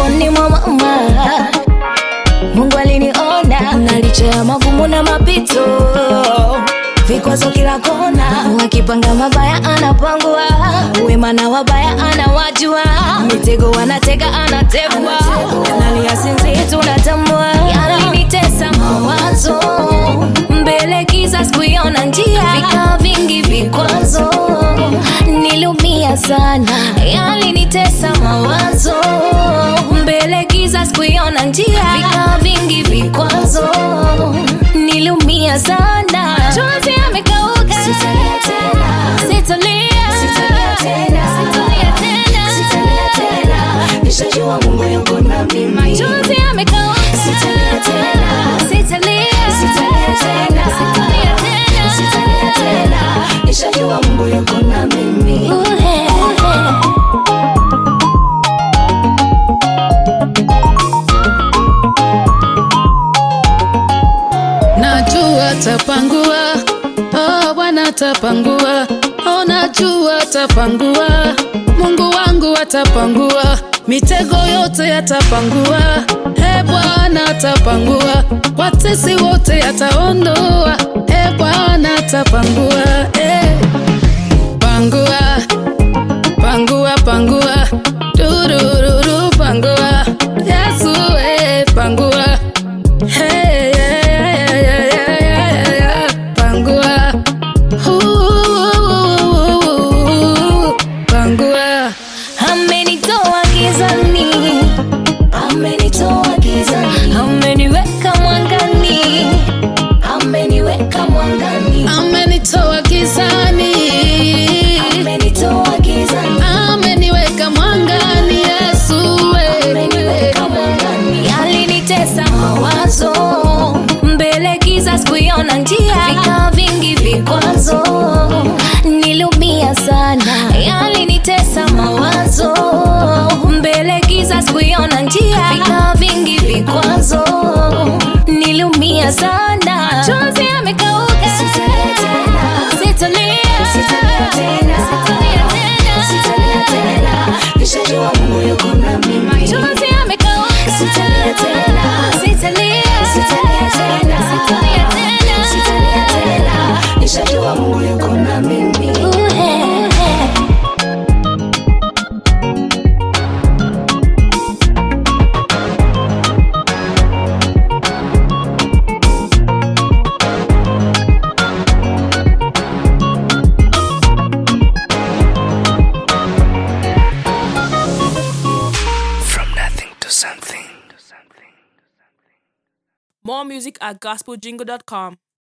tumboni mwa mama mungu aliniona na licha ya magumu na mapito vikwazo kila kona wakipanga mabaya anapangwa wema na wabaya anawajua mitego wanatega anategwa nalia sinzi tunatambua yalinitesa mawazo mbele kiza sikuiona njia vika vingi vikwazo nilumia sana yalinitesa mawazo mbele giza sikuiona njia vika vingi vikwazo nilumia sana chozi amekauka sitalia tena sitalia sitalia tena sitalia tena sitalia tena nishajua mungu yuko na mimi machozi amekauka sitalia tena sitalia sitalia tena sitalia tena sitalia tena nishajua mungu yuko na mimi uhe, uhe. najua tapangua oh, bwana tapangua oh, najua tapangua mungu wangu atapangua mitego yote yatapangua e bwana atapangua watesi wote yataondoa e bwana atapangua e. pangua pangua pangua durururu pangua yesu e, pangua Hey, yeah, yeah, yeah, yeah, yeah, yeah. Pangua. Ooh, Pangua. amenitoa gizani amenitoa gizani ameniweka mwangani ameniweka mwangani Amenitoa gizani. amenitoa gizani Ameniweka mwangani Yesu we. ameniweka mwangani yalinitesa mawazo mbele giza sikuiona njia vika vingi vikwazo nilumia sana yalinitesa mawazo mbele giza sikuiona njia vika vingi vikwazo nilumia sana chozi amekauka sitalia tena sitalia sitalia tena sitalia tena sitalia tena nishajua mungu yuko na mimi machozi amekauka sitalia tena sitalia sitalia tena sitalia tena sitalia tena nishajua mungu yuko na mimi uhe, uhe. From nothing to something. More music at gospeljingle.com.